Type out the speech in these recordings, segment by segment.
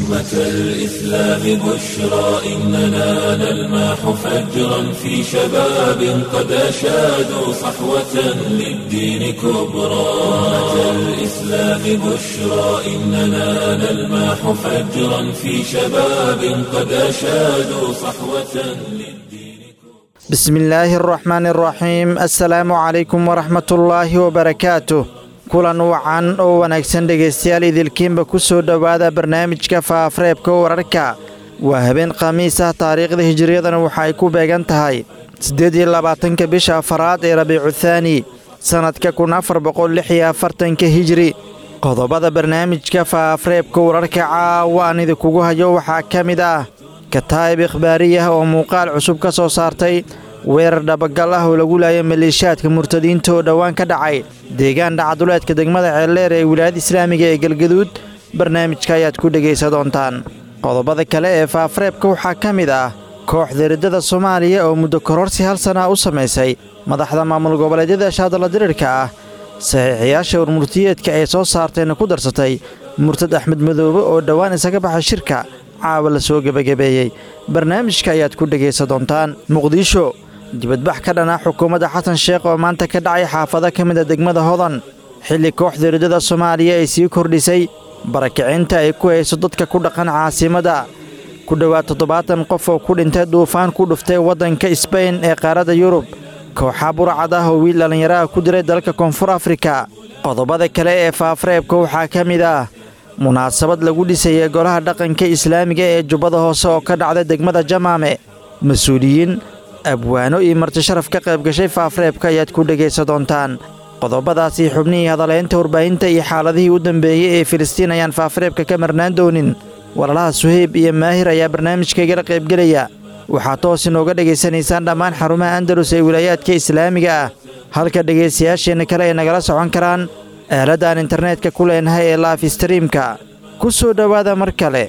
أمة الإسلام بشرى إننا نلمح فجرا في شباب قد أشادوا صحوة للدين كبرى أمة الإسلام بشرى إننا نلمح فجرا في شباب قد أشادوا صحوة للدين بسم الله الرحمن الرحيم السلام عليكم ورحمة الله وبركاته kulan wacan oo wanaagsan dhegaystayaal idilkiinba ku soo dhowaada barnaamijka faafareebka wararka waa habeen khamiis ah taariikhda hijiriyadana waxa ay ku beegan tahay siddeed iyo labaatanka bisha afaraad ee rabiicu thaani sannadka kun afar boqol lix iyo afartanka hijiri qodobada barnaamijka faafareebka wararka caawa aan idinkugu hayo waxaa ka mid ah kataa'ib ikhbaariyah oo muuqaal cusub ka soo saartay weerar dhabagal ah oo lagu laayay maleeshiyaadka murtadiinta oo dhowaan ka dhacay deegaan dhacaduleedka degmada ceeldheer ee wilaayada islaamiga ee galgaduud barnaamijka ayaad ku dhegaysa doontaan qodobada kale ee faafareebka waxaa ka mid ah kooxda riddada soomaaliya oo muddo kororsi hal sana u samaysay madaxda maamul goboleedyada shaadalla dirirka ah saxiixiyaasha warmurtiyeedka ay soo saartayna ku darsatay murtad axmed madoobe oo dhowaan isaga baxay shirka caawa la soo gebagabeeyey barnaamijka ayaad ku dhegaysa doontaan muqdisho dibadbax ka dhan ah xukuumadda xasan sheekh oo maanta ka dhacay xaafado ka mida degmada hodan xilli kooxda riddada soomaaliya ay sii kordhisay barakicinta ay ku hayso dadka ku dhaqan caasimadda ku dhowaad toddobaatan qof oo ku dhintay duufaan ku dhuftay waddanka sbain ee qaaradda yurub kooxa burcad ah oo wiil dhallinyaraha ku diray dalka koonfur afrika qodobada kale ee faafareebka waxaa ka mid ah munaasabad lagu dhisayay golaha dhaqanka islaamiga ee jubbada hoose oo ka dhacday degmada jamaame mas-uuliyiin abwaano iyo marti sharaf ka qayb gashay faafareebka ayaad ku dhegaysa doontaan qodobadaasii xubnihii hadaleynta warbaahinta iyo xaaladihii u dambeeyey ee filistiin ayaan faafareebka ka marnaan doonin walaalaha suheyb iyo maahir ayaa barnaamijkaygala qaybgelaya waxaad toos inooga dhegaysanaysaan dhammaan xarumaha andalus ee wilaayaadka islaamiga ah halka dhegaystayaasheenna kale ay nagala socon karaan aaladaan internetka ku leenahay ee laaf streamka ku soo dhowaada mar kale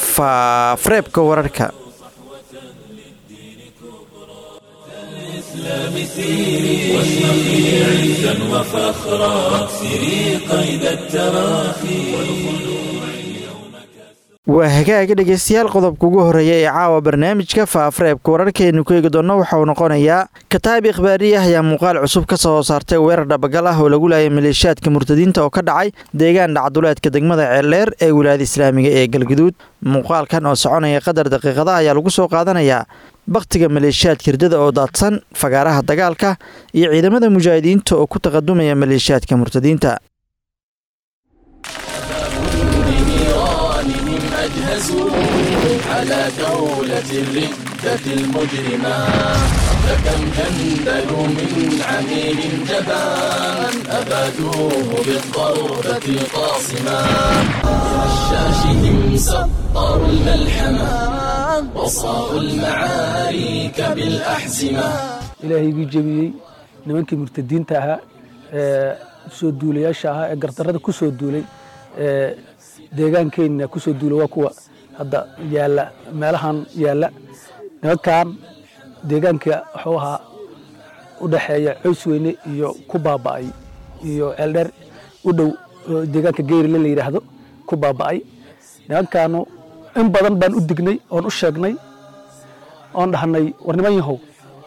faafareebka wararka واشرقي عزا وفخرا واكسري قيد التراخي waa hagaaga dhegaystayaal qodobka ugu horreeya ee caawa barnaamijka faafareebka wararkaaynu ku eegi doonno waxa uu noqonayaa kataa'ib ikhbaariyah ayaa muuqaal cusub ka soo saartay weerar dhabagal ah oo lagu laayay maleeshiyaadka murtadiinta oo ka dhacay deegaan dhacduleedka degmada ceeldheer ee wilaayada islaamiga ee galgaduud muuqaalkan oo soconaya qadar daqiiqada ayaa lagu soo qaadanayaa bakhtiga maleeshiyaadka hirdada oo daadsan fagaaraha dagaalka iyo ciidamada mujaahidiinta oo ku taqadumaya maleeshiyaadka murtadiinta أجهزوا على دولة الردة المجرمة فكم جندلوا من عميل جبان أبادوه بالضربة القاصمة رشاشهم سطروا الملحمة وصاروا المعارك بالأحزمة ilaahay igii jebiyey nimankii murtadiinta ahaa ee soo duulayaasha ahaa ee gardarrada ku soo duulay ee deegaankeenna ku soo duula waa kuwa hadda yaalla meelahan yaalla nimankan deegaanka wuxuu ahaa u dhexeeya coys weyne iyo ku baaba'ay iyo ceeldheer u dhow oo deegaanka geyrile la yidhaahdo ku baaba'ay nimankaanu in badan baan u dignay oon u sheegnay oon dhahnay war niman yahow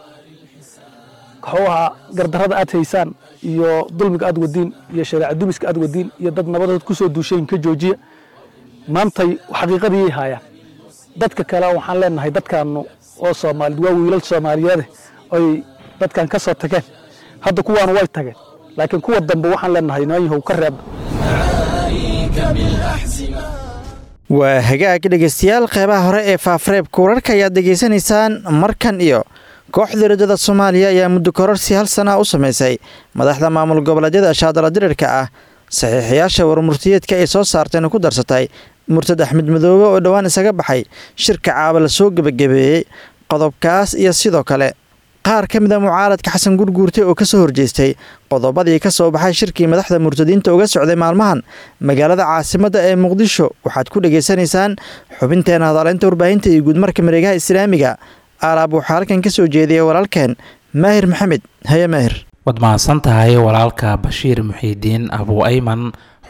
wuxuu ahaa gardarrada aad haysaan iyo dulmiga aad wadiin iyo shareeca dumiska aad wadiin iyo dad nabadood ku soo duusheen ka joojiya maantay xaqiiqadiyay haayaan dadka kale waxaan leenahay dadkaanu oo soomaalid waa wiilal soomaaliyeede oy dadkan ka soo tageen hadda kuwaanu way tageen laakiin kuwa dambe waxaan leenahay niman yahow ka reebna معارك بالأحزمة waa hagaag dhegaystayaal qeybaha hore ee faafareebka wararka ayaad degaysanaysaan markan iyo kooxda riddada soomaaliya ayaa muddo kororsi hal sana u samaysay madaxda maamul goboleedyada shaadala dirirka ah saxiixiyaasha warmurtiyeedka ay soo saarteen ku darsatay murtad axmed madoobe oo dhowaan isaga baxay shirka caaba la soo gebagabeeyey qodobkaas iyo sidoo kale qaar ka mid a mucaaradka xasan gurguurte oo kasoo horjeestay qodobadii ka soo baxay shirkii madaxda murtadiinta uga socday maalmahan magaalada caasimadda ee muqdisho waxaad ku dhegaysanaysaan xubinteena hadaleynta warbaahinta iyo guudmarka mareegaha islaamiga alaab waxaa halkan ka soo jeediyay walaalkeen maahir maxamed haye maahir waad mahadsan tahay walaalka bashiir muxiidiin abu ayman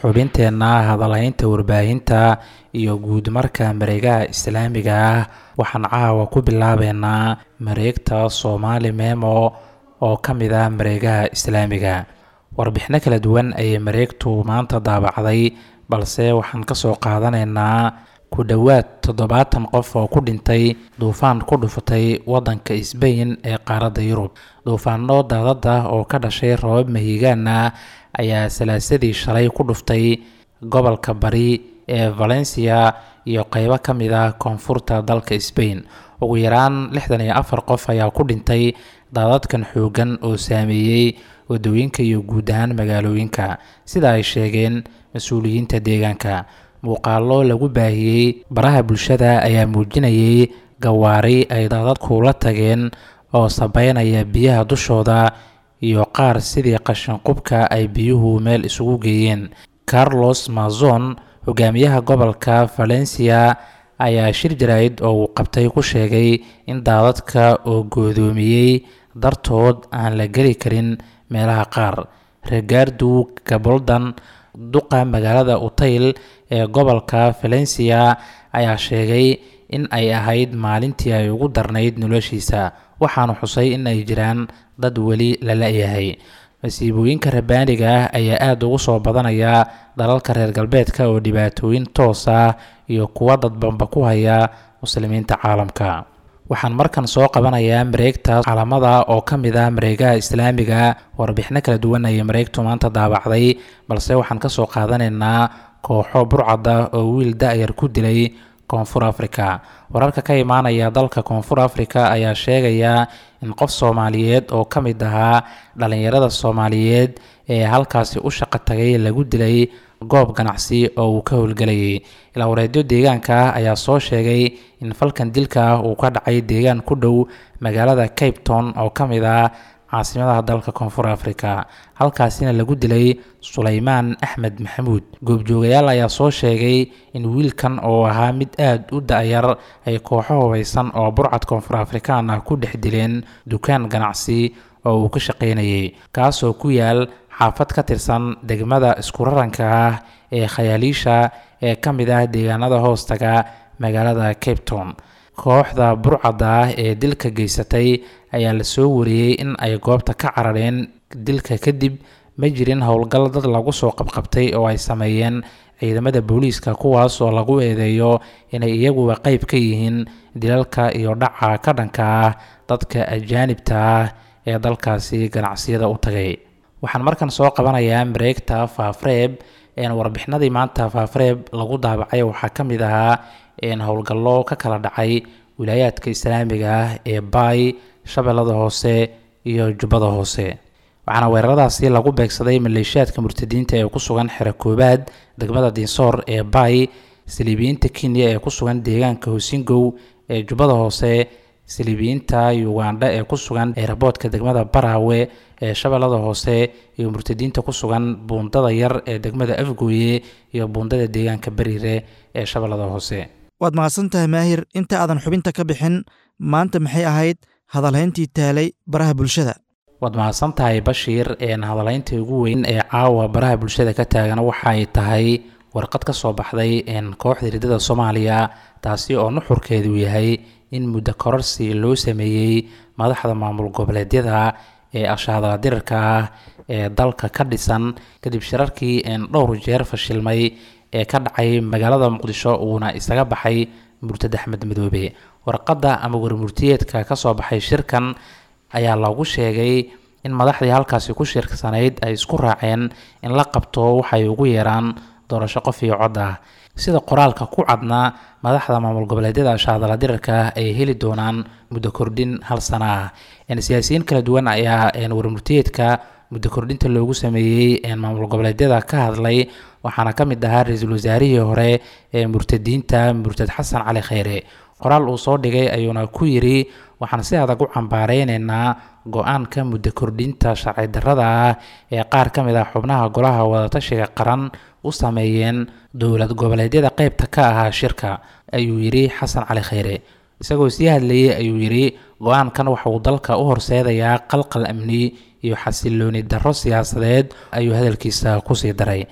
xubinteenna hadalhaynta warbaahinta iyo guud marka mareegaha islaamiga ah waxaan caawa ku bilaabeynaa mareegta soomaali memo oo ka mid ah mareegaha islaamiga warbixino kala duwan ayay mareegtu maanta daabacday balse waxaan kasoo qaadanaynaa ku dhowaad toddobaatan qof oo ku dhintay duufaan ku dhufatay waddanka sbain ee qaaradda yurub duufaano daadada oo ka dhashay roobab mahigaana ayaa salaasadii shalay ku dhuftay gobolka bari ee valencia iyo qeybo ka mid ah koonfurta dalka sbain ugu yaraan lixdan iyo afar qof ayaa ku dhintay daadadkan xoogan oo saameeyey wadooyinka iyo guud ahaan magaalooyinka sida ay sheegeen mas-uuliyiinta deegaanka muuqaalo lagu baahiyey baraha bulshada ayaa muujinayay gawaari ay daadadku la tageen oo sabeynaya biyaha dushooda iyo qaar sidii qashinqubka ay biyuhu meel isugu geeyeen carlos mazon hogaamiyaha gobolka valencia ayaa shir jaraa'id oo uu qabtay ku sheegay in daadadka oo goodoomiyey dartood aan la geli karin meelaha qaar regardu gaboldan duqa magaalada utayl ee gobolka valencia ayaa sheegay in ay ahayd maalintii ay ugu darnayd noloshiisa waxaana xusay in ay jiraan dad weli la la-yahay masiibooyinka rabaaniga ah ayaa aada ugu soo badanaya dalalka reer galbeedka oo dhibaatooyin toos ah iyo kuwa dadbanba ku haya muslimiinta caalamka waxaan markan soo qabanayaa mareegta calamada oo ka mid ah mareegaha islaamiga warbixino kala duwan ayay mareegtu maanta daabacday balse waxaan kasoo qaadanaynaa kooxo burcada oo wiil da-yar ku dilay koonfur africa wararka ka imaanaya dalka koonfur africa ayaa sheegaya in qof soomaaliyeed oo ka mid ahaa dhalinyarada soomaaliyeed ee halkaasi u shaqo tagay lagu dilay goob ganacsi oo uu ka howlgelayay ilaa wareedyo deegaanka ah ayaa soo sheegay in falkan dilka ah uu ka dhacay deegaan ku dhow magaalada cape town oo ka mid ah caasimadaha dalka koonfur africa halkaasina lagu dilay sulaymaan axmed maxamuud goobjoogayaal ayaa soo sheegay in wiilkan oo ahaa mid aada u da-yar ay kooxo hubaysan oo burcad koonfur afrikaan ah ku dhex dileen dukaan ganacsi oo uu ka shaqaynayay kaasoo ku yaal xaafad ka tirsan degmada iskuraranka ah ee khayaaliisha ee ka mid ah deegaanada hoostaga magaalada cape town kooxda burcadda ah ee dilka geysatay ayaa la soo wariyey in ay goobta ka carareen dilka kadib ma jirin howlgal dad lagu soo qabqabtay oo ay sameeyeen ciidamada booliiska kuwaas oo lagu eedeeyo inay iyaguba qeyb ka yihiin dilalka iyo dhaca ka dhanka ah dadka ajaanibta ah ee dalkaasi ganacsiyada u tagay waxaan markan soo qabanayaa mareegta faafreeb warbixinadii maanta faafreeb lagu daabacay waxaa ka mid ahaa howlgallo ka kala dhacay wilaayaadka islaamiga ah ee baay shabeellada hoose iyo jubbada hoose waxaana weeraradaasi lagu beegsaday maleeshiyaadka murtadiinta ee ku sugan xero koobaad degmada diinsoor ee baay saliibiyiinta kenya ee ku sugan deegaanka hosingow ee jubbada hoose saliibiyiinta ugandha ee ku sugan eeraboodka degmada baraawe ee shabeellada hoose iyo murtadiinta ku sugan buundada yar ee degmada afgooye iyo buundada deegaanka beriire ee shabeellada hoose waad mahadsantahay maahir inta aadan xubinta ka bixin maanta maxay ahayd hadalhayntii taalay baraha bulshada waad mahadsan tahay bashiir hadalhaynta ugu weyn ee caawa baraha bulshada ka taagan waxaay tahay warqad ka soo baxday kooxda hiridada soomaaliya taasi oo nuxurkeedu yahay in muddo kororsi loo sameeyey madaxda maamul goboleedyada ee ashaadala dirarka ah ee dalka ka dhisan kadib shirarkii dhowr jeer fashilmay ee ka dhacay magaalada muqdisho uuna isaga baxay murtad axmed madoobe warqadda ama warmurtiyeedka ka soo baxay shirkan ayaa lagu sheegay in madaxdii halkaasi ku shirksanayd ay isku raaceen in la qabto waxay ugu yeeraan doorasho qof iyo cod ah sida qoraalka ku cadna madaxda maamul goboleedyada shaadala dirarka ay heli doonaan muddo kordhin hal sana ah siyaasiyiin kala duwan ayaa warmurtiyeedka muddo kordhinta loogu sameeyey maamul goboleedyada ka hadlay waxaana ka mid ahaa ra-iisul wasaarihii hore ee murtadiinta murtad xasan cali kheyre qoraal uu soo dhigay ayuuna ku yidhi waxaan si adag u cambaareynayna go-aanka muddo kordhinta sharci darrada ah ee qaar ka mid ah xubnaha golaha wadatashiga qaran u sameeyeen dowlad goboleedyada qeybta ka ahaa shirka ayuu yidhi xasan cali kheyre isagoo sii hadlayey ayuu yidhi go-aankan waxa uu dalka u horseedayaa qalqal amni iyo xasilooni darro siyaasadeed ayuu hadalkiisa kusii daray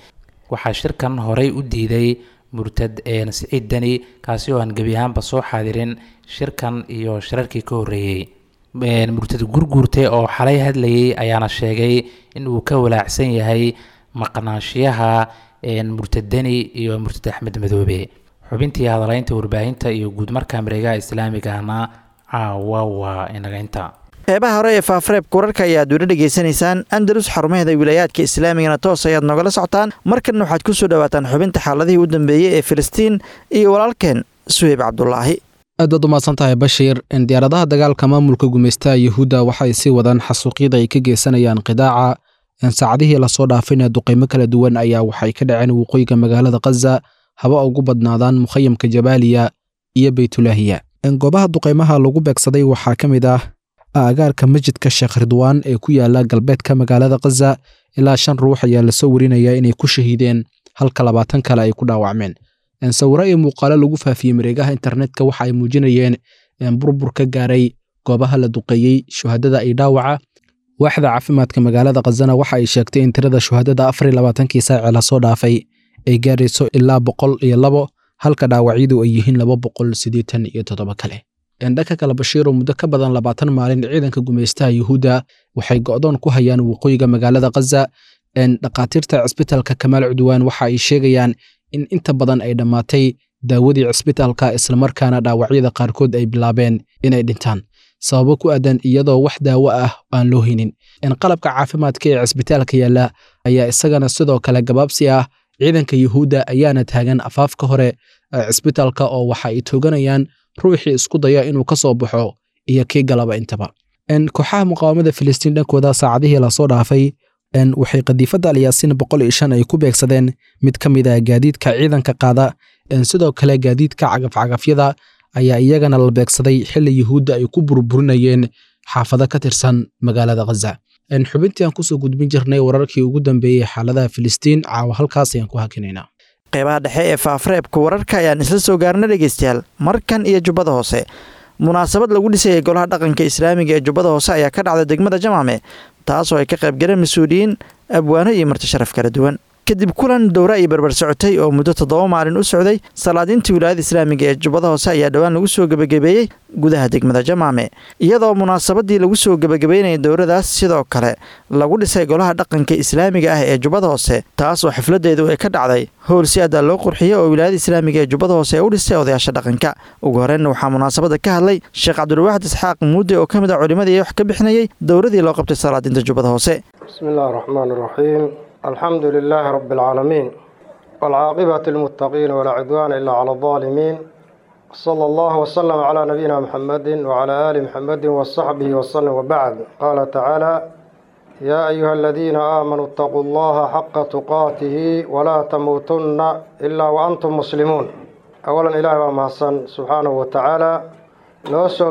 waxaa shirkan horey u diiday murtad siciid deni kaasi oo aan gebi ahaanba soo xaadirin shirkan iyo shirarkii ka horreeyey murtad gurguurte oo xalay hadlayay ayaana sheegay in uu ka walaacsan yahay maqnaanshiyaha murtad deni iyo murtad axmed madoobe xubintii hadalaynta warbaahinta iyo guudmarka mareegaha islaamigahna caawa waa inaga inta qeybaha hore ee faafareebka wararka ayaad weli dhegaysanaysaan andalus xarumaheeda wilayaadka islaamigana toos ayaad noogala socotaan markanna waxaad ku soo dhawaataan xubinta xaaladihii u dambeeyey ee filistiin iyo walaalkeen suheyb cabdulaahi aad baad umahadsan tahay bashiir diyaaradaha dagaalka maamulka gumaystaha yuhuudda waxay sii wadaan xasuuqyada ay ka geysanayaan qidaaca saacadihii lasoo dhaafayna duqaymo kala duwan ayaa waxay ka dhaceen waqooyiga magaalada khaza haba ugu badnaadaan mukhayamka jabaaliya iyo beytulaahiya goobaha duqaymaha lagu beegsaday waxaa ka mid ah agaarka masjidka sheekh ridwaan ee ku yaala galbeedka magaalada khaza ilaa shan ruux ayaa lasoo warinayaa inay ku shahiideen halka labaatan kale ay ku dhaawacmeen sawiro iyo muuqaalo lagu faafiyey mareegaha internetka waxa ay muujinayeen burbur ka gaaray goobaha la duqeeyey shuhadada ay dhaawaca waaxda caafimaadka magaalada khazana waxa ay sheegtay in tirada shuhadada afar iyo labaatankii saaci lasoo dhaafay ay gaarayso ilaa boqol iyo labo halka dhaawacyadu ay yihiin laba boqol siddeetan iyo toddoba kale dhanka kale bashiiro muddo ka badan labaatan maalin ciidanka gumaystaha yuhuudda waxay go'doon ku hayaan waqooyiga magaalada khaza dhakhaatiirta cisbitaalka kamaal cudwaan waxa ay sheegayaan in inta badan ay dhammaatay daawadii cisbitaalka islamarkaana dhaawacyada qaarkood ay bilaabeen inay dhintaan sababo ku aadan iyadoo wax daawo ah aan loo haynin qalabka caafimaadka ee cisbitaalka yaalla ayaa isagana sidoo kale gabaabsi ah ciidanka yuhuudda ayaana taagan afaafka hore cisbitaalka oo waxa ay tooganayaan ruuxii isku daya inuu ka soo baxo iyo kii galaba intaba kooxaha muqaawamada filistiin dhankooda saacadihii lasoo dhaafay waxay qadiifadda alyaasiin boqol iyo shan ay ku beegsadeen mid ka mid ah gaadiidka ciidanka qaada sidoo kale gaadiidka cagafcagafyada ayaa iyagana la beegsaday xilli yuhuudda ay ku burburinayeen xaafado ka tirsan magaalada khaza xubintii aan kusoo gudbin jirnay wararkii ugu dambeeyey xaaladaha filistiin caawa halkaas ayaan ku hakinaynaa qeybaha dhexe ee faafareebka wararka ayaan isla soo gaarna dhegeystayaal markan iyo jubbada hoose munaasabad lagu dhisayay golaha dhaqanka islaamiga ee jubbada hoose ayaa ka dhacday degmada jamacme taasoo ay ka qaybgaleen mas-uuliyiin abwaano iyo marti sharaf kala duwan kadib kulan dowra iyo barbar socotay oo muddo toddoba maalin u socday salaadiintii wilaayada islaamiga ee jubbada hoose ayaa dhowaan lagu soo gebagabeeyey gudaha degmada jamacme iyadoo munaasabadii lagu soo gebagabeynayay dowradaas sidoo kale lagu dhisay golaha dhaqanka islaamiga ah ee jubbada hoose taas oo xafladeedu ay ka dhacday howl si adaa loo qurxiyey oo wilaayada islaamiga ee jubbada hoose ee u dhisay odayaasha dhaqanka ugu horreynna waxaa munaasabada ka hadlay sheekh cabdulwaaxid isxaaq muudde oo ka mid ah culimadii wax ka bixinayay dowradii loo qabtay salaadiinta jubbada hoose بسم الله الرحمن الرحيم الحمد لله رب العالمين والعاقبة للمتقين ولا عدوان إلا على الظالمين صلى الله وسلم على نبينا محمد وعلى آل محمد وصحبه وسلم وبعد قال تعالى يا أيها الذين آمنوا اتقوا الله حق تقاته ولا تموتن إلا وأنتم مسلمون أولا إله ومحسن سبحانه وتعالى نوسو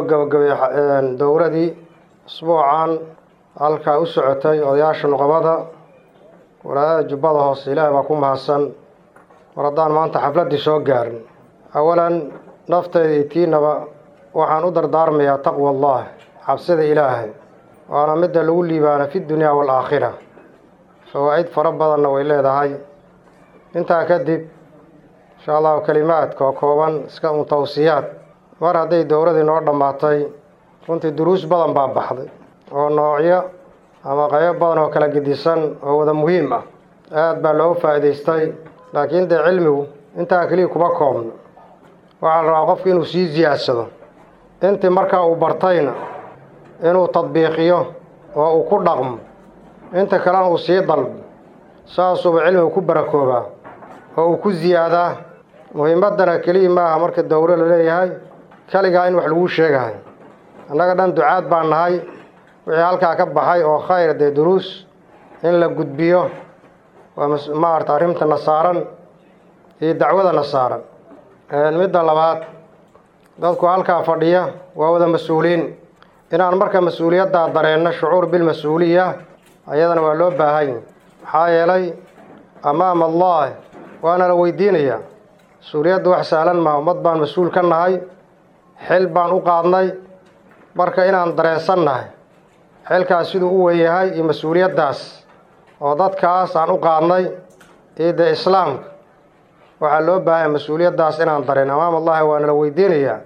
دوردي أسبوعا halkaa u socotay odayaasha nuqabada walaadada jubbada hoose ilaahay baa ku mahadsan war haddaan maanta xafladdii soo gaarin awalan naftayda iyo tiinaba waxaan u dardaarmayaa taqwa allah xabsida ilaahay waana midda lagu liibaana fi dunyaa waalaakhira fawaa'id fara badanna way leedahay intaa kadib insha allahu kelimaadka oo kooban iska un tawsiyaad mar hadday dowladii noo dhammaatay runtii duruus badan baa baxday oo noocyo ama qaybo badan oo kala gedisan oo wada muhiim ah aada baa looga faa'iidaystay laakiin dee cilmigu intaa keliya kuma koobno waxaa la rabaa qofku inuu sii siyaadsado intii markaa uu bartayna inuu tadbiiqiyo oo uu ku dhaqmo inta kalena uu sii dalbo saasuuba cilmigu ku barakoobaa oo uu ku siyaadaa muhiimaddana keliya maaha marka dowlo la leeyahay keligaa in wax laguu sheegahay annaga dhan ducaad baan nahay wixii halkaa ka baxay oo khayr dee duruus in la gudbiyo waa maarata arrimtana saaran iyo dacwadana saaran midda labaad dadku halkaa fadhiya waa wada mas-uuliin inaan marka mas-uuliyaddaa dareenno shucuur bilmas-uuliya ayadana waa loo baahanya maxaa yeelay amaama allah waana la weydiinayaa mas-uuliyadda wax sahlan maha ummad baan mas-uul ka nahay xil baan u qaadnay marka inaan dareensan nahay xilkaas siduu u weynyahay iyo mas-uuliyaddaas oo dadkaas aan u qaadnay iyo dee islaamka waxaa loo baahanya mas-uuliyaddaas inaan darin amaam allahi waa nala weydiinayaa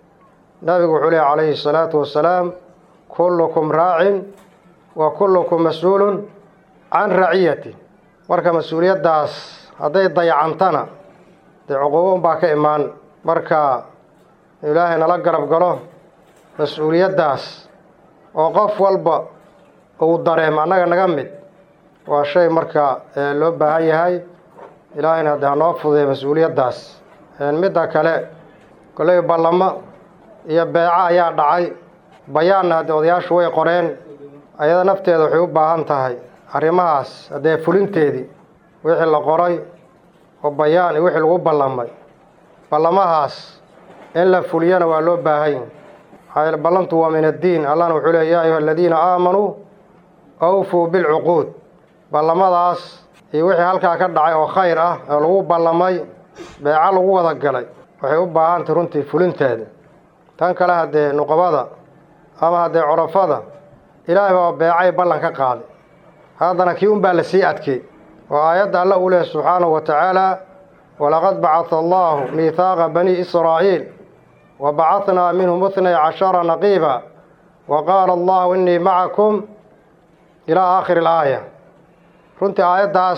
nabigu wuxuu lehy calayhi salaatu wasalaam kullukum raacin wa kullukum mas-uulun can raciyati marka mas-uuliyaddaas hadday dayacantana dee cuquubo unbaa ka imaan marka ilaahay nala garab galo mas-uuliyaddaas oo qof walba uu dareemo annaga naga mid waa shay marka loo baahan yahay ilaahayna haddee hanoo fududay mas-uuliyaddaas midda kale kolley ballamo iyo beeco ayaa dhacay bayaanna haddee odayaashu way qoreen ayada nafteeda waxay u baahan tahay arrimahaas haddee fulinteedii wixii la qoray oo bayaan iyo wixii lagu ballamay ballamahaas in la fuliyana waa loo baahan yahy maxaa yeele ballamtu waa min addiin allahna wuxuu leey yaa ayuha aladiina aamanuu awfuu bilcuquud ballamadaas iyo wixii halkaa ka dhacay oo khayr ah oo lagu ballamay beeco lagu wada galay waxay u baahantay runtii fulinteeda tan kale haddee nuqabada ama haddee corafada ilaahay baa beecay ballan ka qaaday haddana kii unbaa la sii adkey oo aayadda alla uu leehay subxaanahu wa tacaala walaqad bacata allaahu miihaaqa banii israa'iil wa bacahnaa minhum itnay cashara naqiiba wa qaala allahu innii macakum ilaa aakhiri alaaya runtii aayaddaas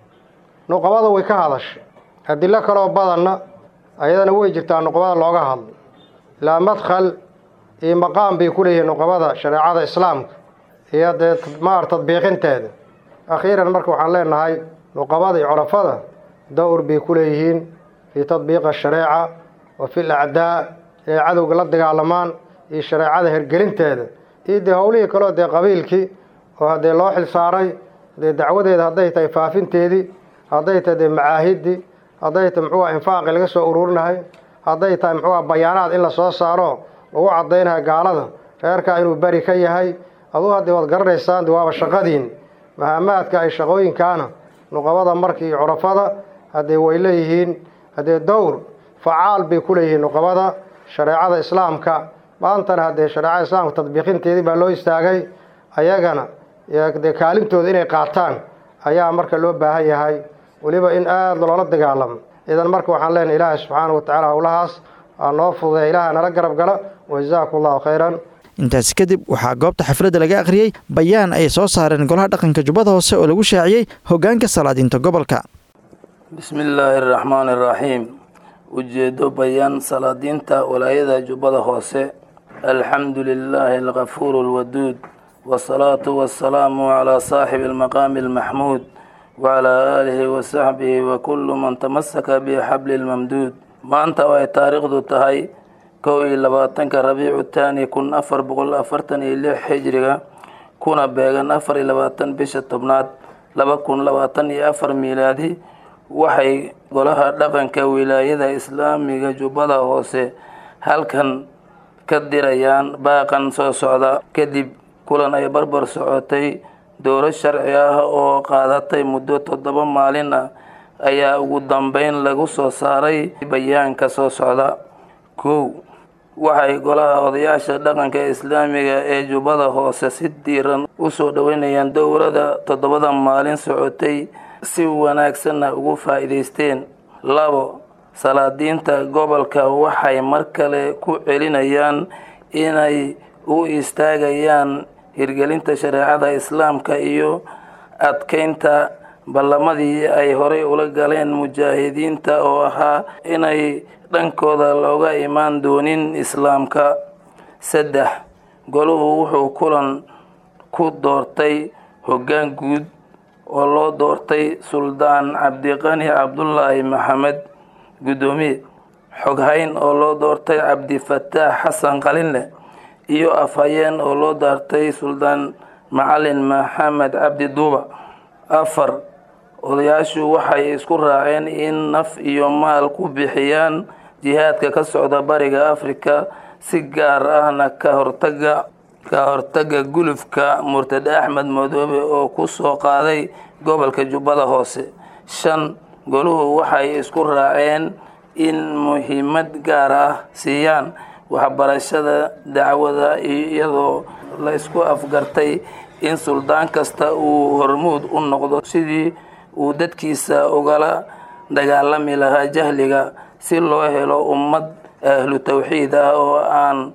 nuqabada way ka hadashay adilo kaloo badanna ayadana way jirtaa nuqabada looga hadlo ilaa madkhal iyo maqaam bay ku leeyihiin nuqabada shareecada islaamka iyo dee maar tadbiiqinteeda akhiiran marka waxaan leenahay nuqabada iyo corafada dowr bay ku leeyihiin fii tadbiiqi ashareeca wa fi lacdaa inay cadowga la dagaalamaan iyo shareecada hergelinteeda iyo dee howlihii kaleo dee qabiilkii oo haddee loo xil saaray dee dacwadeeda hadday tahay faafinteedii hadday tahay dee macaahidii hadday tahay muxuuha infaaqi laga soo ururinahay hadday tahay muxuuha bayaanaad in la soo saaro lagu caddaynayo gaalada reerkaa inuu beri ka yahay aduu haddii waad garanaysaan de waaba shaqadiin mahamaadka ay shaqooyinkaana nuqabada marka iyo curafada haddee way leeyihiin haddee dowr facaal bay ku leeyihiin nuqabada shareecada islaamka maantana haddee shareecada islaamka tadbiiqinteedii baa loo istaagay ayagana dee kaalintooda inay qaataan ayaa marka loo baahan yahay weliba in aada loola dagaalamo idan marka waxaan leenahay ilaahay subxaana wa tacaala howlahaas aa noo fududeya ilaaha nala garab gala wajazaakum allahu khayran intaasi kadib waxaa goobta xafladda laga akhriyey bayaan ay soo saareen golaha dhaqanka jubbada hoose oo lagu shaaciyey hoggaanka salaadiinta gobolka bismi illaahi araxmaani araxiim ujeedo bayaan salaadiinta walaayada jubbada hoose alxamdu lilaahi alkafuuru alwaduud wasalaatu wasalaamu calaa saaxibi almaqaami almaxmuud wacalaa aalihi wasaxbihi wa kullu man tamasaka bixabli lmamduud maanta oo ay taariikhdu tahay kow iyo labaatanka rabiicu taani kun afar boqol afartan iyo lix xijriga kuna beegan afar iyo labaatan bisha tobnaad laba kun labaatan iyo afar miilaadi waxay golaha dhaqanka wilaayada islaamiga jubbada hoose halkan ka dirayaan baaqan soo socda kadib kulan ay barbar socotay dowlad sharci ah oo qaadatay muddo toddoba maalin ah ayaa ugu dambeyn lagu soo saaray bayaanka soo socda kow waxay golaha odayaasha dhaqanka islaamiga ee jubbada hoose si diiran u soo dhoweynayaan dowladda toddobada maalin socotay si wanaagsanna ugu faa'iidaysteen labo salaadiinta gobolka waxay mar kale ku celinayaan inay u istaagayaan hirgelinta shareecada islaamka iyo adkeynta ballamadii ay horey ula galeen mujaahidiinta oo ahaa inay dhankooda looga imaan doonin islaamka saddex goluhu wuxuu kulan ku doortay hoggaan guud oo loo doortay suldaan cabdiqani cabdulaahi maxamed guddoomiye xoghayn oo loo doortay cabdifataax xasan qalinleh iyo afhayeen oo loo doortay suldaan macalin maxamed cabdi duuba afar odayaashu waxay isku raaceen in naf iyo maal ku bixiyaan jihaadka ka socda bariga afrika si gaar ahna ka hortaga ka hortaga gulufka murtade axmed madoobe oo ku soo qaaday gobolka jubbada hoose shan goluhu waxay isku raaceen in muhiimad gaar ah siiyaan waxbarashada dacwada iyadoo la isku afgartay in suldaan kasta uu hormuud u noqdo sidii uu dadkiisa ugala dagaalami lahaa jahliga si loo helo ummad ahlu tawxiid ah oo aan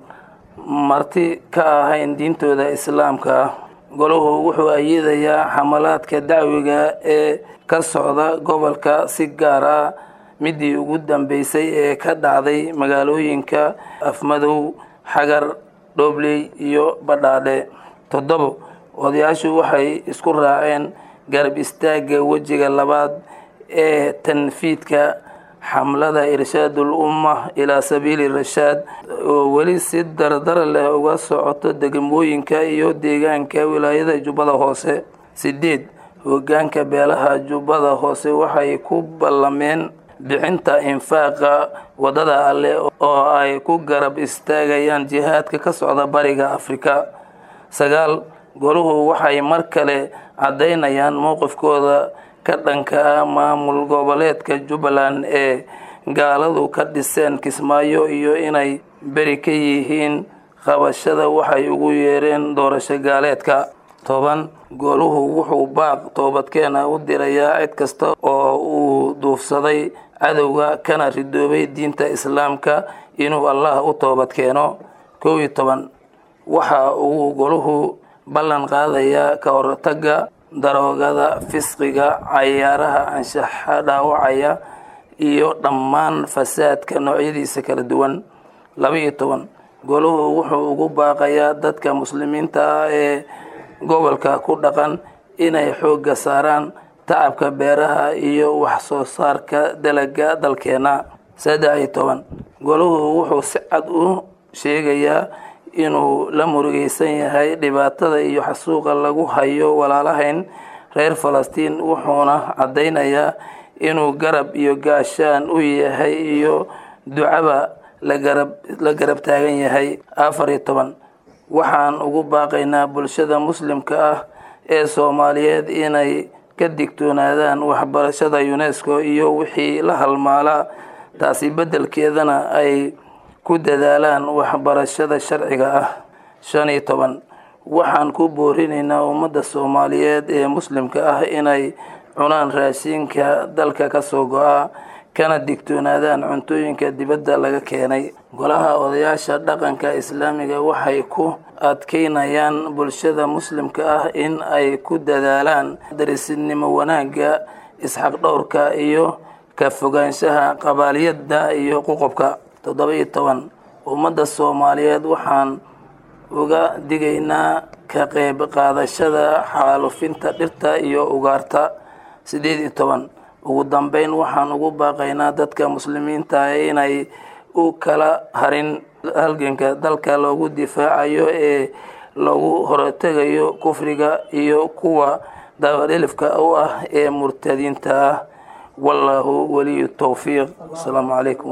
marti ka ahayn diintooda islaamka ah golahu wuxuu ayidayaa xamalaadka dacwiga ee ka socda gobolka si gaar ah midii ugu dambeysay ee ka dhacday magaalooyinka afmadow xagar dhobley iyo badhaadhe toddobo odayaashu waxay isku raaceen garab istaagga wejiga labaad ee tanfiidka xamlada irshaadul umma ilaa sabiili rashaad oo weli si dardar leh uga socoto degmooyinka iyo deegaanka wilaayada jubbada hoose sideed hogaanka beelaha jubbada hoose waxay ku ballameen bixinta infaaqa wadada alleh oo ay ku garab istaagayaan jihaadka ka socda bariga afrika sagaal goluhu waxay mar kale caddaynayaan mowqifkooda ka dhanka ah maamul goboleedka jubbaland ee gaaladu ka dhiseen kismaayo iyo inay beri ka yihiin qabashada waxay ugu yeereen doorasho gaaleedka toban goluhu wuxuu baaq toobadkeena u dirayaa cid kasta oo uu duufsaday cadowga kana ridoobay diinta islaamka inuu allah u toobad keeno kow iyo toban waxa uu goluhu ballan qaadayaa ka hortagga daroogada fisqiga cayaaraha anshaxa dhaawacaya iyo dhammaan fasaadka noocyadiisa kala duwan laba iyo toban goluhu wuxuu ugu baaqayaa dadka muslimiinta ah ee gobolka ku dhaqan inay xoogga saaraan tacabka beeraha iyo wax soo saarka dalaga dalkeena saddex iyo toban goluhu wuxuu si cad u sheegayaa inuu la murugeysan yahay dhibaatada iyo xasuuqa lagu hayo walaalahayn reer falastiin wuxuuna caddaynayaa inuu garab iyo gaashaan u yahay iyo ducaba lagarab la garab taagan yahay afar iyo toban waxaan ugu baaqaynaa bulshada muslimka ah ee soomaaliyeed inay ka digtoonaadaan waxbarashada unesco iyo wixii la halmaalaa taasi beddelkeedana ay ku dadaalaan waxbarashada sharciga ah shan iyo toban waxaan ku boorinaynaa ummadda soomaaliyeed ee muslimka ah inay cunaan raashinka dalka ka soo go-a kana digtoonaadaan cuntooyinka dibadda laga keenay golaha odayaasha dhaqanka islaamiga waxay ku adkeynayaan bulshada muslimka ah in ay ku dadaalaan darisinimo wanaagga isxaq dhowrka iyo ka fogaanshaha qabaaliyadda iyo qoqobka toddoba iyo toban ummadda soomaaliyeed waxaan uga digaynaa ka qeyb qaadashada xaalufinta dhirta iyo ugaarta sideed iyo toban ugu dambeyn waxaan ugu baaqaynaa dadka muslimiinta inay u kala harin halganka dalka loogu difaacayo ee lagu hortegayo kufriga iyo kuwa dabadhilifka u ah ee murtadiinta ah wallaahu waliyu towfiiq asalaamu calaykum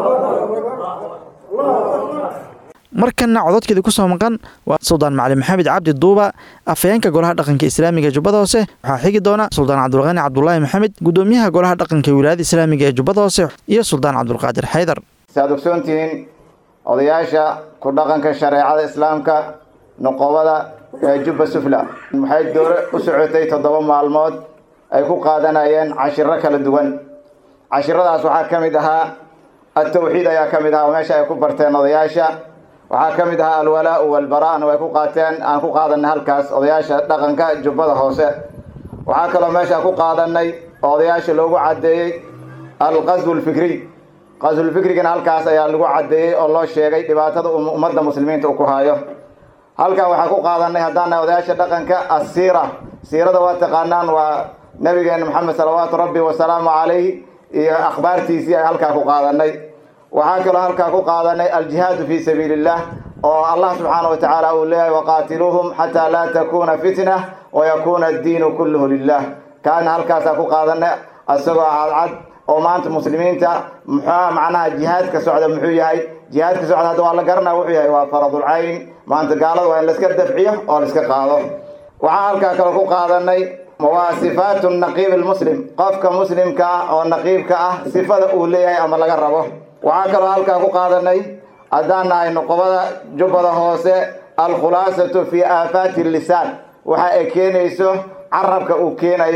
waraxmatullah markana cododkeedii ku soo maqan waa suldaan macalin maxamed cabdi duuba afhayeenka golaha dhaqanka islaamiga ee jubbada hoose waxaa xigi doona suldaan cabdulqani cabdulaahi maxamed gudoomiyaha golaha dhaqanka wilaayada islaamiga ee jubbada hoose iyo suldaan cabdulqaadir xaydar saad ogsoontihiin odayaasha ku dhaqanka shareecada islaamka noqobada ee jubba sufla waxay doore u socotay toddoba maalmood ay ku qaadanayeen cashiro kala duwan cashiradaas waxaa ka mid ahaa atawxiid ayaa ka mid ahaa oo meesha ay ku barteen odayaasha waxaa ka mid ahaa alwalaa-u walbara-na way ku qaateen aan ku qaadanay halkaas odayaasha dhaqanka jubbada hoose waxaa kaloo meesha ku qaadanay oo odayaasha loogu caddeeyey alqaswu lfikriy qaswulfikrigana halkaas ayaa lagu caddeeyey oo loo sheegay dhibaatada ummadda muslimiinta uu ku hayo halkan waxaa ku qaadanay haddaan nahay odayaasha dhaqanka asiira siirada waa taqaanaan waa nabigeena maxamed salawaatu rabbi wasalaamu calayh iyo akhbaartiisii ay halkaa ku qaadanay waxaa kaloo halkaa ku qaadanay aljihaadu fii sabiili illah oo allah subxaana wa tacaala uu leeyahay waqaatiluuhum xataa laa takuuna fitna wayakuuna addiinu kulluhu lilah kaana halkaasaa ku qaadanay isagoo cadcad oo maanta muslimiinta muxua macnaha jihaadka socda muxuu yahay jihaadka socda hadda waa la garanaya wuxuu yahay waa faradulcayn maanta gaalada waa in laiska dafciyo oo laiska qaado waxaa halkaa kaloo ku qaadanay waa sifaatu naqiib lmuslim qofka muslimka ah oo naqiibka ah sifada uu leeyahay ama laga rabo waxaa kaloo halkaa ku qaadanay haddaan nahay noqobada jubbada hoose alkhulaasatu fii aafaati lisaan waxa ay keenayso carabka uu keenayo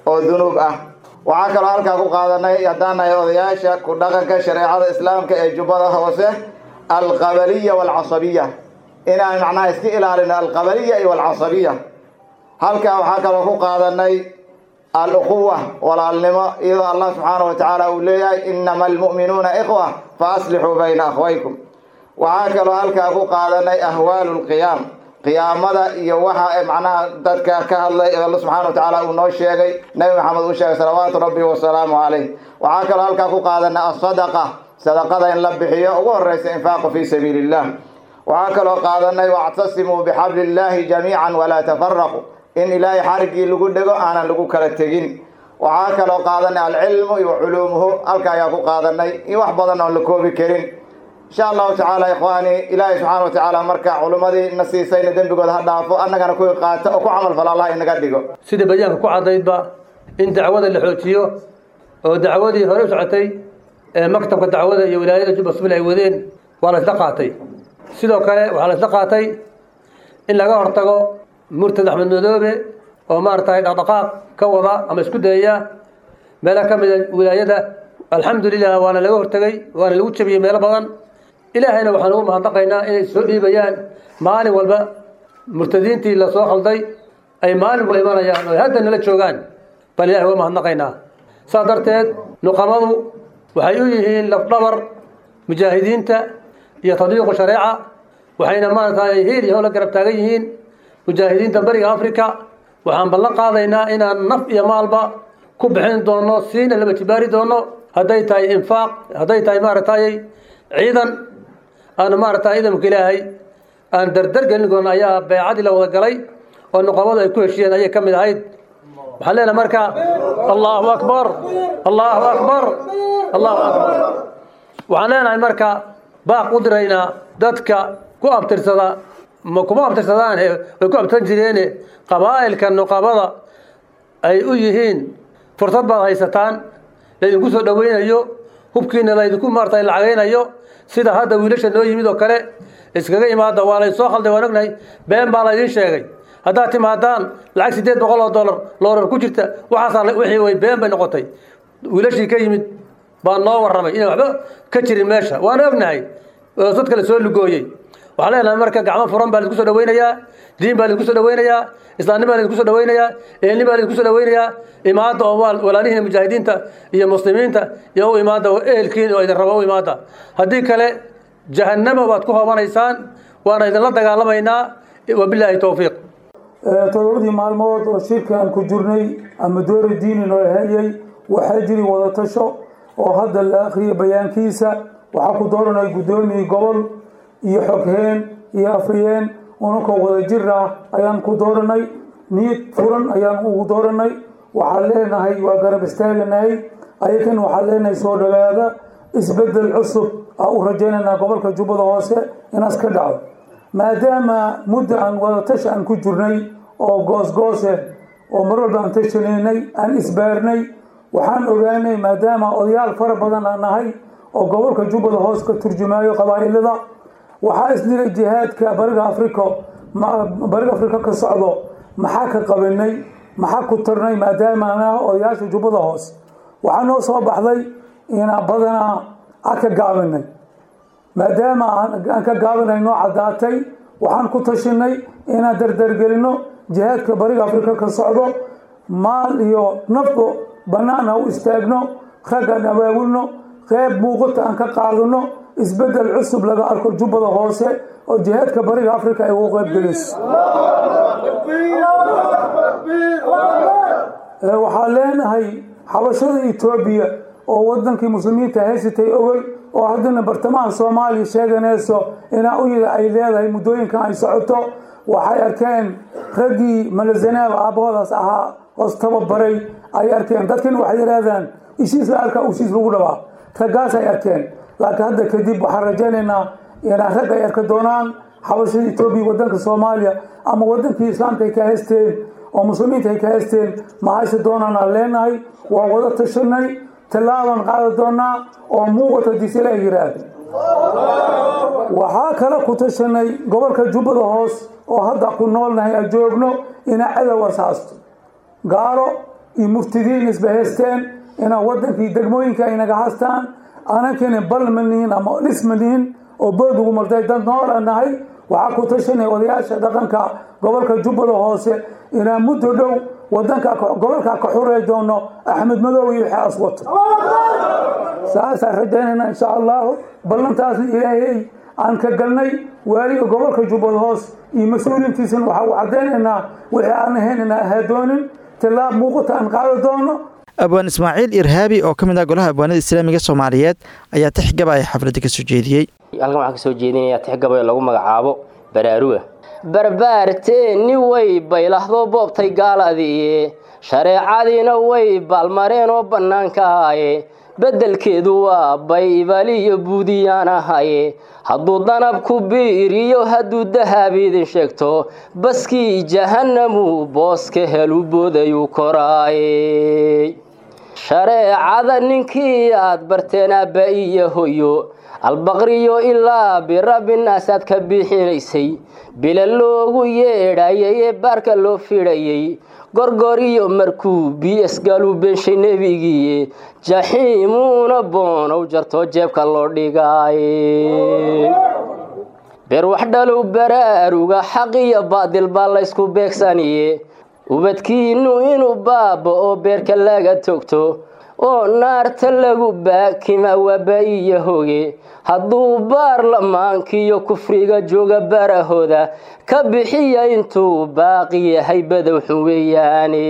oo dunuub ah waxaa kaloo halkaa ku qaadanay haddaan nahay odayaasha ku dhaqanka shareecada islaamka ee jubbada hoose alqabaliya waalcasabiya inaan macnaha iska ilaalino alqabaliya iyo alcasabiya halkaa waxaa kaloo ku qaadanay al-ukhuwa walaalnimo iyadoo allah subxaana wa tacaala uu leeyahay inama almu'minuuna ikhwa fa aslixuu bayna akhwaykum waxaa kaloo halkaa ku qaadanay ahwaalu lqiyaam qiyaamada iyo waxa macnaha dadka ka hadlay alla subxana wa tacaala uu noo sheegay nabi maxamed uu sheegay salawaatu rabbi wasalaamu calayh waxaa kaloo halkaa ku qaadanay asadaqa sadaqada in la bixiyo ugu horeysa infaaqu fii sabiili illah waxaa kaloo qaadanay wactasimuu bixabli illaahi jamiican walaa tafaraqu in ilaahay xariggii lagu dhego aanan lagu kala tegin waxaa kaloo qaadanay alcilmu iyo culuumuhu halka ayaa ku qaadanay iyo wax badan oon la koobi karin insha allahu tacaala ikhwaani ilaahay subxaana wa tacaala marka culummadii na siisayna dembigooda ha dhaafo annagana kuwii qaata oo ku camal fala allah inaga dhigo sida bayaanka ku cadaydba in dacwada la xoojiyo oo dacwadii hore u socotay ee maktabka dacwada iyo wilaayada jubba sufil ay wadeen waa la isla qaatay sidoo kale waxaa la isla qaatay in laga hortago murtad axmed madoobe oo maaragtay dhaqdhaqaaq ka wada ama isku dayaya meelo ka mida wilaayada alxamdulilah waana laga hortegay waana lagu jabiyey meelo badan ilaahayna waxaan ugu mahadnaqaynaa inay soo dhiibayaan maalin walba murtadiintii lasoo khalday ay maalin walba imanayaan oo hadda nala joogaan baan ilahay uga mahadnaqaynaa saas darteed nuqamadu waxay u yihiin lafdhabar mujaahidiinta iyo tadbiiqu shareeca waxayna maaragtay hiil iyo howla garab taagan yihiin mujaahidiinta bariga africa waxaan ballan qaadaynaa inaan naf iyo maalba ku bixin doono siina laba jibaari doono hadday tahay infaaq hadday tahay maaragtay ciidan aan maaragtay ciidanka ilaahay aan dardar gelin doono ayaa beecadii la wada galay oo nuqamadu ay ku heshiyeen ayay ka mid ahayd waxaan leenahay marka allahu akbar allahu akbar allahu akbar waxaan leenahay marka baaq u diraynaa dadka ku abtirsada ma kuma abtirsadaan way ku abtirsan jireene qabaa'ilka nuqabada ay u yihiin fursad baad haysataan laydinku soo dhoweynayo hubkiina laydinku maarata lacagaynayo sida hadda wiilasha noo yimid oo kale iskaga imaada waa laysoo khalday waan ognahay been baa laydin sheegay haddaad timaadaan lacag siddeed boqol oo dollar loorar ku jirta waxaasaa wixii way been bay noqotay wiilashii ka yimid baa noo warramay inaan waxba ka jirin meesha waan ognahay oo dad kale soo lugooyey waxaan leenahay marka gacmo furan baa laidinku soo dhaweynayaa diin baa laidinku soo dhaweynayaa islaamnim baa laidinku soo dhaweynayaa eelnim baa laidinku soo dhaweynayaa imaada oo walaalihiina mujaahidiinta iyo muslimiinta iyo u imaada ehelkiin oo idin rabo u imaada haddii kale jahannama baad ku hoobanaysaan waana idinla dagaalamaynaa wabilaahi towfiiq todobadii maalmood oo shirka aan ku jirnay ama doori diini noo hayay waxaa jiri wadatasho oo hadda la akhriyay bayaankiisa waxaa ku dooranay guddoomiye gobol iyo xogheen iyo afriyeen ununkoo wada jir ah ayaan ku dooranay niyad furan ayaan ugu dooranay waxaan leenahay waa garab istaaganahay ayakan waxaan leenahay soo dhawaada isbedel cusub aa u rajaynaynaa gobolka jubbada hoose inaas ka dhaco maadaama muddo aan wadatash aan ku jirnay oo goosgoose oo mar walba aan tashanaynay aan isbaarnay waxaan ogaanay maadaama odayaal fara badan aan nahay oo gobolka jubbada hoos ka turjumaayo qabaa'ilada waxaa isdiray jihaadka bariga africa bariga afrika ka socdo maxaa ka qabanay maxaa ku tarnay maadaama aan odayaasha jubbada hoos waxaa noo soo baxday inaan badanaa aan ka gaabinay maadaama aan ka gaabinay noo caddaatay waxaan ku tashinay inaan dardargelino jihaadka bariga afrika ka socdo maal iyo nafbo bannaan ha u istaagno raggaan abaabulno qeyb muuqata aan ka qaadano isbedel cusub laga arko jubbada hoose oo jihaadka bariga afrika ay ugu qeyb geliso waxaan leenahay xabashada etoobiya oo wadankii muslimiinta haysatay ogol oo haddana bartamaha soomaaliya sheeganayso inaa u yida ay leedahay muddooyinkan ay socoto waxay arkeen raggii malazanaab aabbahoodaas ahaa hoos tababaray ay arkeen dadkan waxay yidhaahdaan ishiis la arkaa ushiis lagu dhabaa raggaas ay arkeen laakiin hadda kadib waxaan rajaynaynaa inaan rag ay arka doonaan xabashada etoobiya wadanka soomaaliya ama wadankii islaamka ay ka haysteen oo muslimiinta ay ka haysteen ma hayse doonaan aan leenahay waa wada tashanay tallaaban qaadi doonaa oo muuqata disila ay yidhaahdo waxaa kale ku tashanay gobolka jubbada hoos oo hadda ku noolnahay aan joogno inaa cadow asaasto gaalo iyo muftidiin isbahaysteen inaan waddankii degmooyinka ay naga hastaan anankani bal ma nihin ama dhis ma nihin oo bood ugu martay dad noola nahay waxaa ku tashanay odayaasha dhaqanka gobolka jubbada hoose inaan muddo dhow wadanka gobolka ka xurey doono axmed madow iyo wixii aswato saasaan rajaynayna insha allahu ballantaasna ilaahay aan ka galnay waaliga gobolka jubbada hoos iyo mas-uuliintiisana waxaa u caddaynaynaa wixii aan ahayn inaan ahaa doonin tilaab muuqata aan qaadi doono abwaan ismaaciil irhaabi oo ka mid ah golaha abwaanada islaamiga soomaaliyeed ayaa tixgabaya xafladda ka soo jeediyey halkan waxaan ka soo jeedinayaa tixgabay lagu magacaabo baraaruga barbaarteeni way baylahdo boobtay gaaladiiye shareecadiina way baalmareen oo bannaanka ahaye beddelkeedu waa baybaliyo buudiyaan ahaye hadduu danabku biiriyo hadduu dahab idin sheegto baskii jahannamu booska helu boodayuu koraaye shareecada ninkii aad barteen aabba iyo hoyo albaqriyo ilaa birabbinaas aad ka bixinaysay bila loogu yeedhayay ee baarka loo fidhayay gorgor iyo markuu bs galuu beenshay nebigiiye jaxiimuuna boonow jartoo jeebka loo dhigaaye beer wax dhalow baraaruga xaq iyo baadil baa laysku beegsaniye ubadkiinnu inuu baaba oo beerka laga togto oo naarta lagu baakima waaba iyo hoge hadduu baarlamaankiiyo kufriga jooga barahooda ka bixiya intuu baaqi yahay badowxun weeyaane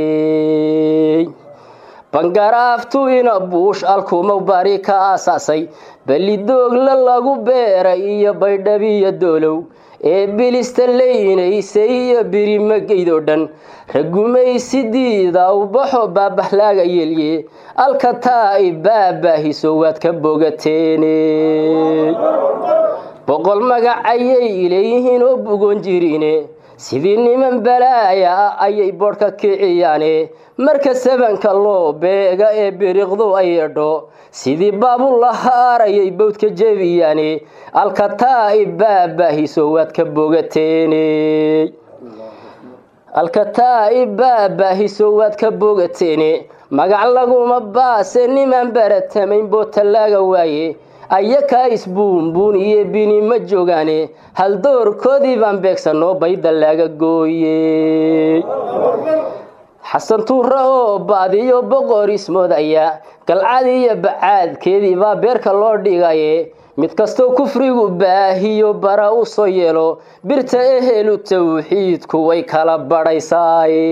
bangaraaftu ina buush alkumow bari ka aasaasay belidoogla lagu beeray iyo baydhabiyo doolow ee bilista leynaysay iyo birimageydoo dhan ragumaysidiida ubaxo baabahlaaga yelye alkataa i baabaahiso waad ka bogateene boqol magacayay leeyihiin oo bugon jirine sidii niman balaaya ah ayay boodhka kiciyaane marka sabanka loo beega ee biriqdu ay edho sidii baabulahaar ayay bowdka jebiyaane alkataa i baabaahiso waad ka bogateene alkataa i baabaahiso waad ka bogateene magac laguma baase nimaan baratamayn boo tallaaga waaye ayakaa isbuunbuun iyo bini ma joogaane haldoorkoodii baan beegsanoo bayda laga gooye xasan tuura oo baadiyo boqor ismoodaya galcad iyo bacaadkeedii baa beerka loo dhigaye mid kastoo kufrigu baahiyo bara u soo yeelo birta ehelu tawxiidku way kala badhaysaaye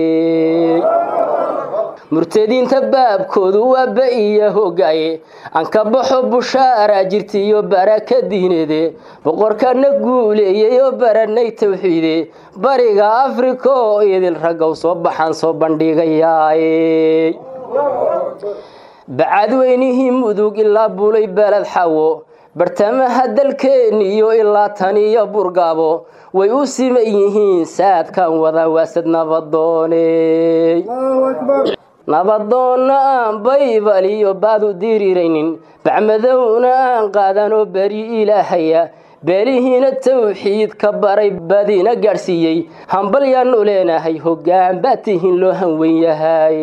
murtadiinta baabkoodu waa ba iyo hogaaye aan ka baxo bushaara jirtiiyo baraka diineede boqorkana guuleeyey oo baranay tawxiide bariga afrika oo idil raggow soo baxaan soo bandhigayaaye bacadweynihii mudug ilaa bulay beled xawo bartamaha dalkeeniyo ilaa taniyo burgaabo way u siman yihiin saadkan wada waasad nabadoone nabadoonna aan baybal iyo baad u diriraynin bacmadowna aan qaadanoo beri ilaahaya beelihiina tawxiid ka baray badina gaadhsiiyey hambal yaanu leenahay hoggaan baa tihiin loo hanwen yahay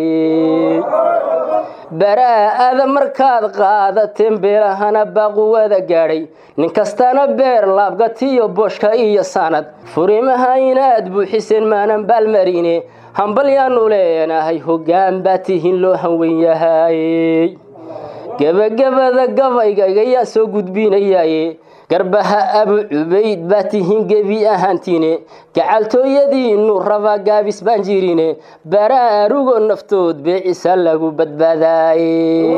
baraa'ada markaad qaadateen beelahana baaquwada gaadhay nin kastana beer laabgatiyo boshka iyo sanad furimaha inaad buuxiseen maanan baalmarine hambal yaanu leenahay hoggaan baa tihiin loo hanwen yahay gebagabada gabaygaygayaa soo gudbinayaye garbaha abu cubayd baa tihiin gebi ahaantiine gacaltooyadiinu rabaa gaabis baan jirine baraarugo naftood beecisa lagu badbaadaaye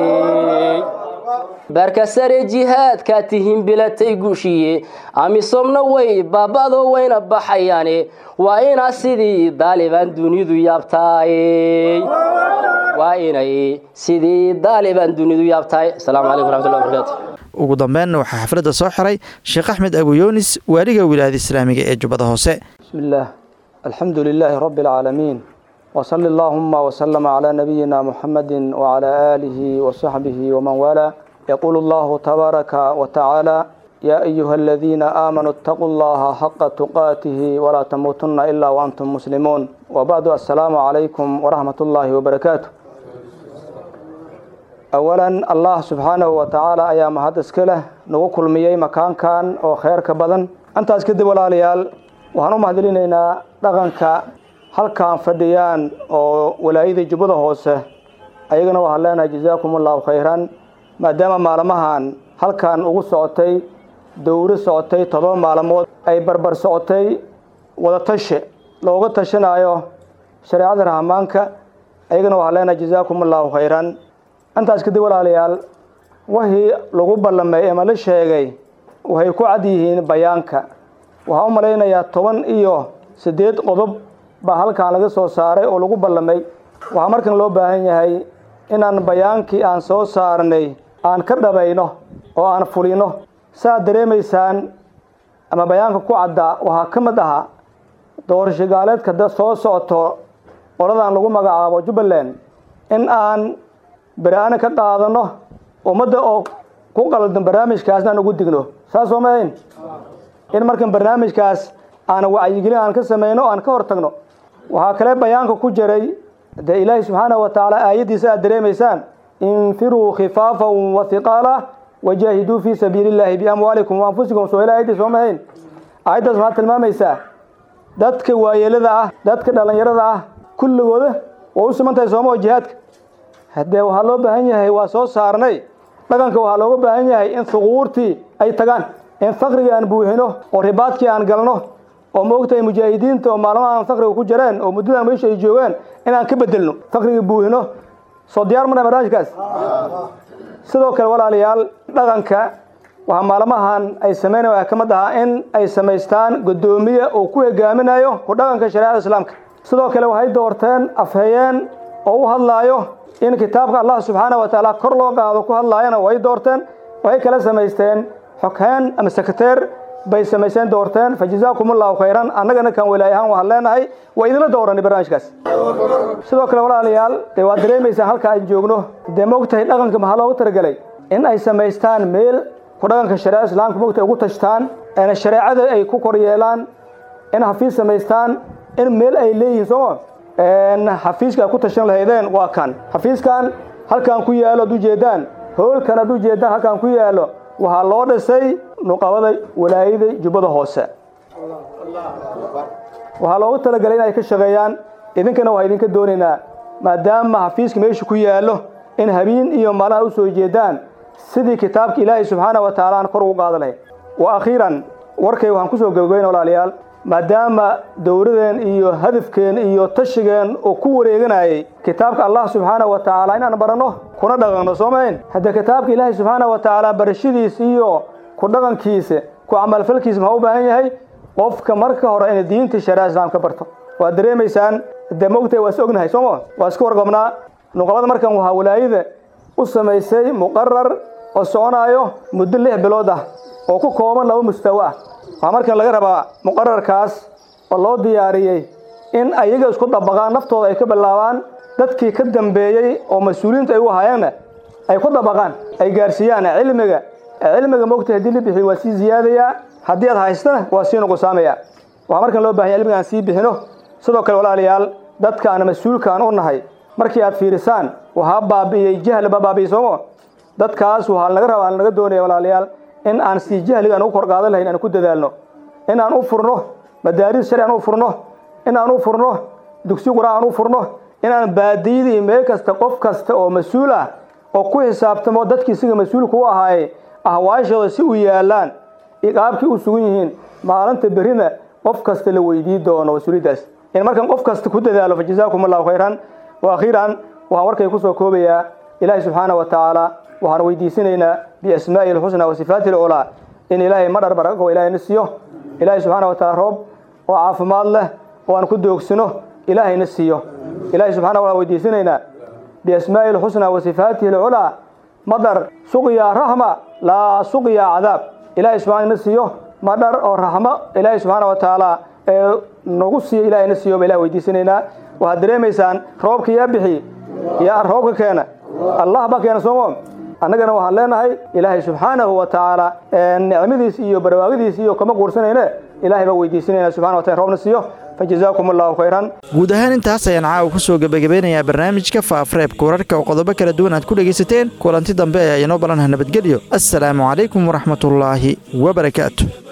baarka sare jihaadkaa tihiin bilatay guushiye amisoomna way baaba'doo wayna baxayaane waa inaa sidii daalibaan dunidu yaabtaaye waa inay sidii daalibaan dunidu yaabtahay asalaamu calaykum raxmatullahi barakaatu ugu dambeynna waxaa xafladda soo xiray sheekh axmed abuyoonis waaliga wilaayada islaamiga ee jubbada hoose بسم الله الحمد لله رب العالمين وصلى اللهم وسلم على نبينا محمد وعلى آله وصحبه ومن والاه يقول الله تبارك وتعالى يا أيها الذين آمنوا اتقوا الله حق تقاته ولا تموتن إلا وأنتم مسلمون وبعد السلام عليكم ورحمة الله وبركاته awalan allah subxaanahu wa tacaala ayaa mahad iska leh nagu kulmiyey makaankan oo kheyrka badan intaas kadib walaalayaal waxaan u mahadcelinaynaa dhaqanka halkaan fadhiyaan oo walaayadii jubbada hoose ayagana waxaan leenahay jazaakum allahu khayran maadaama maalmahan halkan ugu socotay dowro socotay todoba maalmood ay barbar socotay wadatashi looga tashanaayo shareecada rahmaanka ayagana waxaan leenahay jazaakum allahu khayran intaas kadib walaalayaal wixii lagu ballamay ama la sheegay waxay ku cad yihiin bayaanka waxaan u malaynayaa toban iyo siddeed qodob baa halkan laga soo saaray oo lagu ballamay waxaa markan loo baahan yahay inaan bayaankii aan soo saarnay aan ka dhabayno oo aan fulino saaad dareemaysaan ama bayaanka ku caddaa waxaa ka mid ahaa doorasho gaaleedka da soo socoto qoladan lagu magacaabo jubbaland in aan beri-aana ka qaadano ummadda oo ku qaldan barnaamijkaasna aan ugu digno saas soo maahayn in markan barnaamijkaas aan wacyigelin aan ka samayno aan ka hor tagno waxaa kale bayaanka ku jiray dee ilaahi subxaanahu wa tacaala aayaddiisa aad dareemaysaan infiruu khifaafan wa hiqaala wajaahiduu fii sabiili illaahi biamwaalikum wa anfusikum soo ila aayaddiis soo mahayn aayaddaas maxaad tilmaamaysaa dadka waayeelada ah dadka dhallinyarada ah kulligooda waa u siman tahay sooma oo jihaadka haddee waxaa loo baahan yahay waa soo saarnay dhaqanka waxaa looga baahan yahay in suquurtii ay tagaan in fakriga aan buuxino oo ribaadkii aan galno oo maogtahay mujaahidiinta oo maalmaha aan fakriga ku jireen oo muddadan meesha ay joogaan inaan ka bedelno fakriga buuxino soo diyaar mana barnaamijkaas sidoo kale walaalayaal dhaqanka waxaa maalmahan ay sameynaya waxaa ka mid ahaa in ay samaystaan guddoomiye oo ku hogaaminayo ku dhaqanka shareecada islaamka sidoo kale waxay doorteen afhayeen oo u hadlaayo in kitaabka allah subxaana wa tacaala kor loo qaado ku hadlaayana way doorteen waxay kala samaysteen xoghaan ama sekreteer bay samaysteen doorteen fa jazaakum allahu khayran annagana kan walaaye ahaan waxaan leenahay waa idinla dooranay barnaamijkaas sidoo kale walaalayaal dee waad dareemaysaan halka aan joogno dee maogtahay dhaqanka maxaa loogu talagelay in ay samaystaan meel ku dhaqanka shareecada islaamka maogtahay ugu tashtaan eena shareecada ay ku kor yeelaan in xafiis samaystaan in meel ay leeyihiin sooma xafiiska ay ku tashan lahaydeen waa kan xafiiskan halkaan ku yaalo ad ujeedaan hoolkan ad ujeedaan halkaan ku yaalo waxaa loo dhisay nuqabada walaayada jubbada hoose waxaa loogu talagalay in ay ka shaqeeyaan idinkana waxaa idinka doonaynaa maadaama xafiiska meesha ku yaallo in habeen iyo maalin u soo jeedaan sidii kitaabka ilaahay subxaana wa tacaala aan kor ugu qaada lahayn wa akhiiran warkay waxaan kusoo gabagabayna walaalayaal maadaama dowladeen iyo hadafkeen iyo tashigeen oo ku wareeganayay kitaabka allah subxaana wa tacaala inaan baranno kuna dhaqanno soo mahayn haddee kitaabka ilaahay subxaana wa tacaala barashadiisa iyo ku dhaqankiisa ku camalfalkiisa maxaa u baahan yahay qofka marka hore inay diinta shareeca islaam ka barto waad dareemaysaan dee maogtahay waa is ognahay sooma waa iska warqabnaa nuqabada markan waxaa walaayada u samaysay muqarar oo soconaayo muddo lix bilood ah oo ku kooban laba mustawo ah waxaa markan laga rabaa muqararkaas oo loo diyaariyey in ayaga isku dabaqaan naftooda ay ka bilaabaan dadkii ka dambeeyey oo mas-uuliyiinta ay u ahaayeenna ay ku dabaqaan ay gaarsiiyaan cilmiga cilmiga mogta haddii la bixiyo waa sii ziyaadayaa haddii aad haystana waa sii nuqusaamaya waxaa markan loo bahanya cilmiga aan sii bixino sidoo kale walaalayaal dadka aan mas-uulkaan u nahay markii aad fiirisaan waxaa baabi'iyey jahl baa baabi'iyey soomo dadkaas waxaa laga rabaa laga doonaya walaalayaal in aan sii jahliga aan ugu kor qaadan lahayn aan ku dadaalno in aan u furno madaaris sharci aan u furno in aan u furno dugsi quraan aan u furno in aan baadiyada iyo meel kasta qof kasta oo mas-uul ah oo ku xisaabtamo dadkii siga mas-uulka u ahaaye ahwaashooda si u yaalaan qaabkii u sugan yihiin maalinta berrina qof kasta la weydii doono mas-uuliyaddaas in markan qof kasta ku dadaalo fa jazaakum allahu khayran wa akhiiran waxaan warkay kusoo koobayaa ilaahay subxaana wa tacaala waxaan weydiisanaynaa biasmaa'ihi alxusna wa sifaati alculaa in ilaahay madhar barako ilaahay na siiyo ilaahay subxaana wa taala roob oo caafimaad leh oo aan ku doogsino ilaahay na siiyo ilaahay subxana wa weydiisanaynaa biasmaa'ihi alxusna wa sifaatihi alculaa madhar suqya raxma laa suqya cadaab ilaahay subxana na siiyo madhar oo raxmo ilaahay subxaana wa tacaala ee nagu siiyo ilaahay na siiyo ba ilahay weydiisanaynaa waxaad dareemaysaan roobka yaa bixi yaa roobka keena allah baa keena soomo annagana waxaan leenahay ilaahay subxaanahu wa tacaala nicmadiis iyo barwaaqadiis iyo kama guursanayne ilaahay baa weydiisanayna subxana wa taala roobna siiyo fajazaakum allahu khayran guud ahaan intaas ayaan caawa ku soo gebagabeynayaa barnaamijka faafareebka wararka oo qodobo kala duwan aad ku dhegaysateen kulanti dambe ayaa inoo ballanha nabadgelyo assalaamu calaykum waraxmatullaahi wabarakaatu